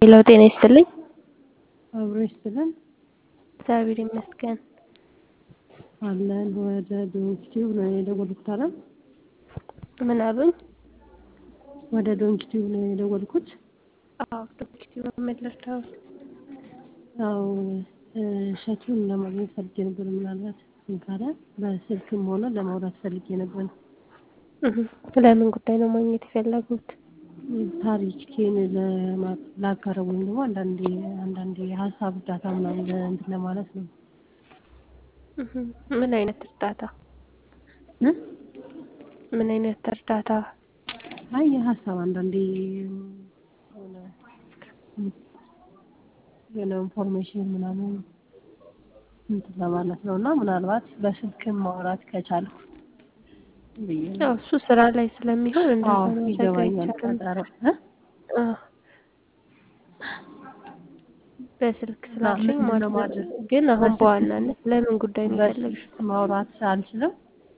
ሄሎ ጤና ይስጥልኝ። አብሮ ይስጥልን እግዚአብሔር ይመስገን። አለን ወደ ዶንኪቲዩብ ነው የደወልኩት። አለ ምን አሉኝ? ወደ ዶንኪቲዩብ ነው የደወልኩት። አዎ ዶክቲቭ መለርታው ያው እሸቱን ለማግኘት ፈልጌ ነበር። ምናልባት ካለ በስልክም ሆነ ለማውራት ፈልጌ ነበር። ለምን ጉዳይ ነው ማግኘት የፈለጉት? ታሪኬን ላጋረብ ወይም ደግሞ አንዳንዴ አንዳንዴ የሀሳብ እርዳታ ምናምን እንትን ለማለት ነው። ምን አይነት እርዳታ? እ? ምን አይነት እርዳታ? አይ የሀሳብ አንዳንዴ የሆነ የሆነ ኢንፎርሜሽን ምናምን እንትን ለማለት ነው እና ምናልባት በስልክም ማውራት ከቻልኩ ብዬ ነው። ያው እሱ ስራ ላይ ስለሚሆን እንደዛ አዎ ነው ይገባኛል። አይቻልም። ቀጠሮ እ? አዎ። በስልክ እና ስላልሽኝ ምንድን ነው ማለት ነው። ማድረግ? ግን አሁን በስልክ በዋናነት ለምን ጉዳይ ነው የፈለግሽው? በስልክ ማውራት አልችልም።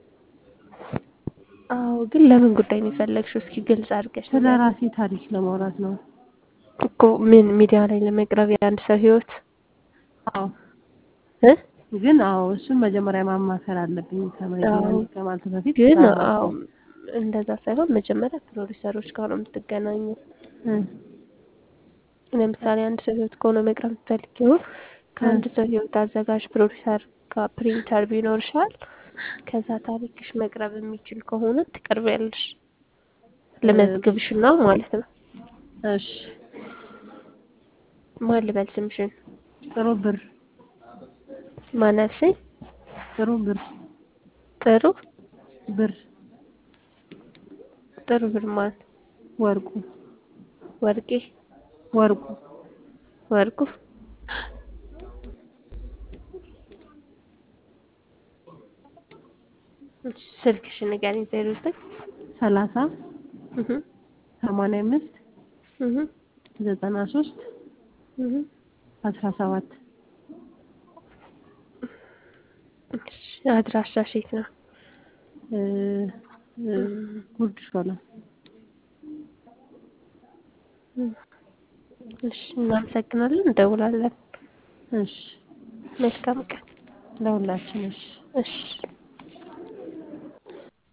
አዎ ግን ለምን ጉዳይ ነው የፈለግሽው? እስኪ ግልጽ አድርገሽ ስለ ንገሪኝ። ራሴ ታሪክ ለማውራት ነው። እኮ ምን ሚዲያ ላይ ለመቅረብ የአንድ ሰው ህይወት አዎ እ? ግን አዎ እሱን መጀመሪያ ማማከር አለብኝ ከመ- አዎ ከማለት በፊት ግን አዎ ሳላውቀው እንደዛ ሳይሆን መጀመሪያ ፕሮዲሰሮች ጋር ነው የምትገናኘው። እ ለምሳሌ አንድ ሰው ህይወት ከሆነ መቅረብ የምትፈልጊው ከአንድ ሰው ህይወት አዘጋጅ ፕሮዲሰር ጋር ፕሪንተር ቢኖርሻል ከዛ ታሪክሽ መቅረብ የሚችል ከሆነ ትቀርቢያለሽ። ልመዝግብሽና ማለት ነው። እሺ ማን ልበል ስምሽን? ጥሩ ብር ማን አልሽኝ? ጥሩ ብር ጥሩ ብር ጥሩ ብር ማን? ወርቁ ወርቄ ወርቁ ወርቁ እሺ፣ ስልክሽን ንገሪኝ። ዜሮ ዘጠኝ ሰላሳ እህ ሰማንያ አምስት እህ ዘጠና ሶስት እህ አስራ ሰባት እሺ፣ አድራሻሽ የት ነው? እ እ ጉርድ ሾላ እሺ፣ እናመሰግናለን። እንደውላለን። እሺ መልካም ቀን። ለሁላችን እሺ እሺ